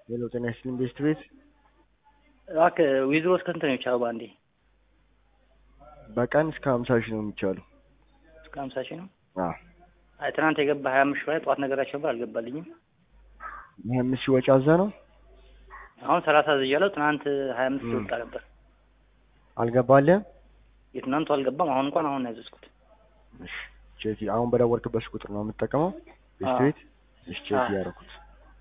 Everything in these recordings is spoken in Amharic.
ሄሎ ጤና ይስጥልኝ ቤስት ቤት እባክህ ዊዝሮ እስከ ስንት ነው የሚቻለው በአንዴ? በቀን እስከ ሀምሳ ሺህ ነው የሚቻለው። እስከ ሀምሳ ሺህ ነው። አዎ አይ ትናንት የገባ ሀያ አምስት ሺህ ላይ ጠዋት ነገራቸው ነበር አልገባልኝም። ይህ አምስት ሺህ ወጪ አዛ ነው አሁን ሰላሳ ዝያለው ትናንት ሀያ አምስት ሺህ ወጣ ነበር። አልገባልህም? የትናንቱ አልገባም። አሁን እንኳን አሁን ነው ያዘዝኩት። እሺ ቼክ አሁን በደወልክበት ቁጥር ነው የምትጠቀመው ቤስት አዎ። ቤት? እሺ ቼክ አዎ። እያደረኩት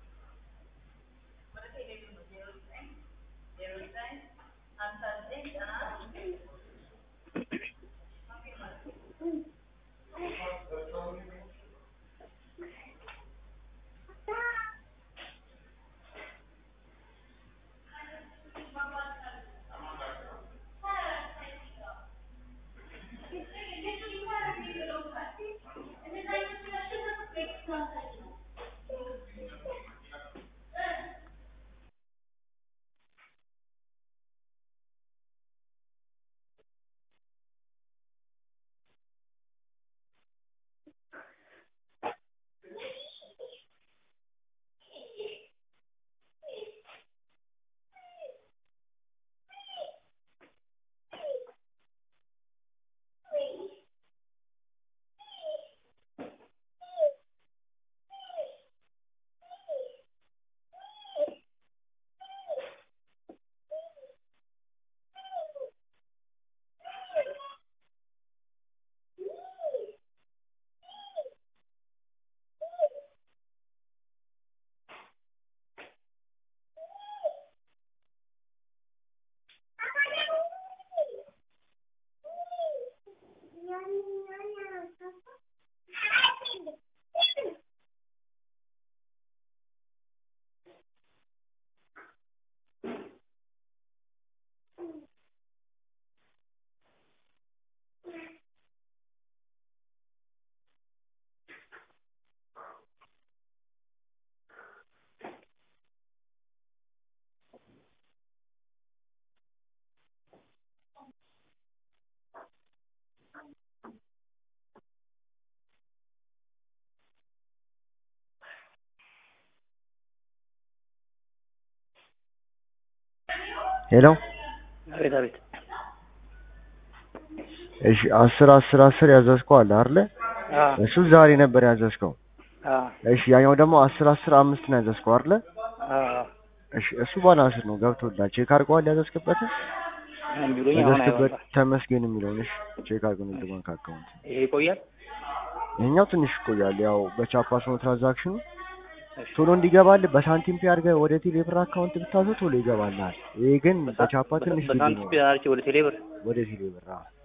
ሄሎ አቤት አቤት። እሺ አስር አስር አስር ያዘዝከው አለ አይደለ? አዎ እሱ ዛሬ ነበር ያዘዝከው። አዎ እሺ ያኛው ደግሞ አስር አስር አምስት ነው ያዘዝከው አይደለ? አዎ እሺ እሱ ባላንስ ነው ገብቶላል። ቼክ አድርገዋል ያዘዝክበትን ምን ቢሉኝ አሁን ያዘዝክበት አይወጣም። ተመስገን የሚለውን እሺ ቼክ አድርገው ንግድ ባንክ አካውንት ይሄ ይቆያል። ይሄኛው ትንሽ ይቆያል። ያው በቻፓስ ነው ትራንዛክሽኑ እሺ ቶሎ እንዲገባልህ በሳንቲም ፔ አድርገህ ወደ ቴሌ ብር አካውንት ብታዘው ቶሎ ይገባልሃል። ይሄ ግን በቻፓ ትንሽ ጊዜ ነው በሳንቲም አርቼ ወደ ቴሌብር ወደ ቴሌ ብር አዎ።